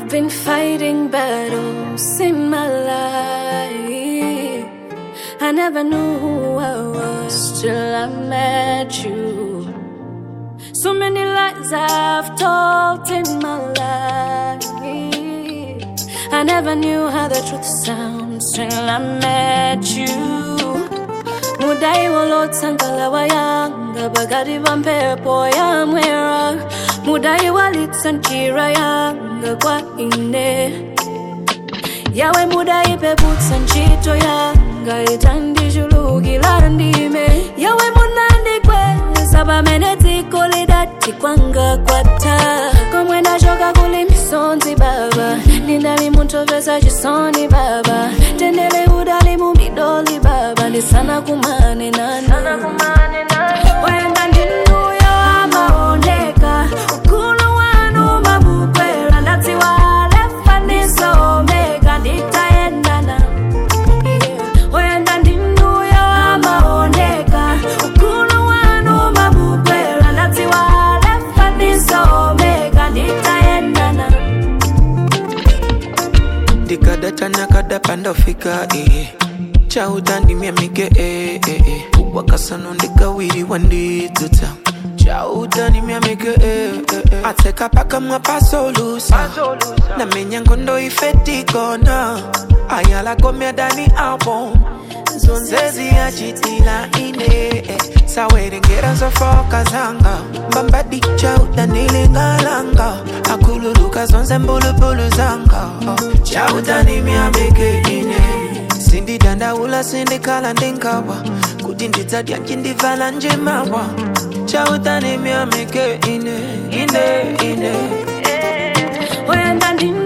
I've been fighting battles in my life. I never knew who I was till I met you. So many lies I've told in my life. I never knew how the truth sounds till I met you. mudai walotsangala wayanga bagati va mphepo ya mwera mudai walitsa njira yanga kwa ine yawe mudai peputsa ntchito yanga itandichulukira ndime yawe munandikweza pamene dziko lidati kwanga kwatha komwe ndachoka kuli misonzi baba ndinali muntopesa chisoni baba tendele udali mumidoli baba ndisana kumane nanu wenda ndinuyo amaoneka ukulu wanu mabukwera ndadziwa lefa ndisomeka nditayendana wenda ndinuyo amaoneka ukulu wanu mabukwera ndadziwa lefa ndisomeka nditayendana ndikadata nakadapa ndafika eh. chautandimya mike eh, eh, eh. wakasano ndikawiriwa ndidzudza chautandimya mike eh, eh, eh. atseka pakamwa pasolusa namenya ngondo ifetikona ayalakomya dani album zonzezi yachitila ine eh. sawerengera zofoka zanga mbambadi chautanilingalanga akululuka zonse mbulubulu zanga oh. chautanimyabeke ine sindidandaula sindikhala ndingawa kuti ndidzadya ncindivala njimawa chautanimyameke ine ine ine wenda ndinu